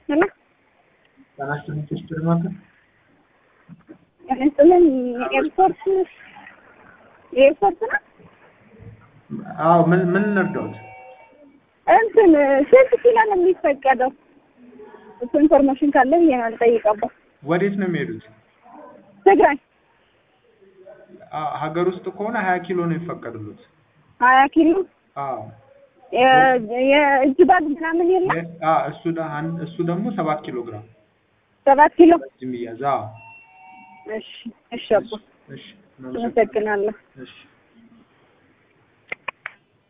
እና ጤናስጥልኝ ሲስተር ማታ እንስልን ኤርፖርት ኤርፖርት ነው አዎ ምን ምን እንርዳዎት? እንትን ስንት ኪሎ ነው የሚፈቀደው? እሱ ኢንፎርሜሽን ካለ ብዬ ነው ልጠይቀው። ወዴት ነው የሚሄዱት? ትግራይ አ- ሀገር ውስጥ ከሆነ ሀያ ኪሎ ነው የሚፈቀድሉት። ሀያ ኪሎ አዎ የ- የእጅ ባግ ምናምን የለም የ- አ እሱ ደ- አን- እሱ ደግሞ ሰባት ኪሎ ግራም ሰባት ኪሎ የሚያዝ አዎ እሺ እሺ አቦ እሺ አመሰግናለሁ እሺ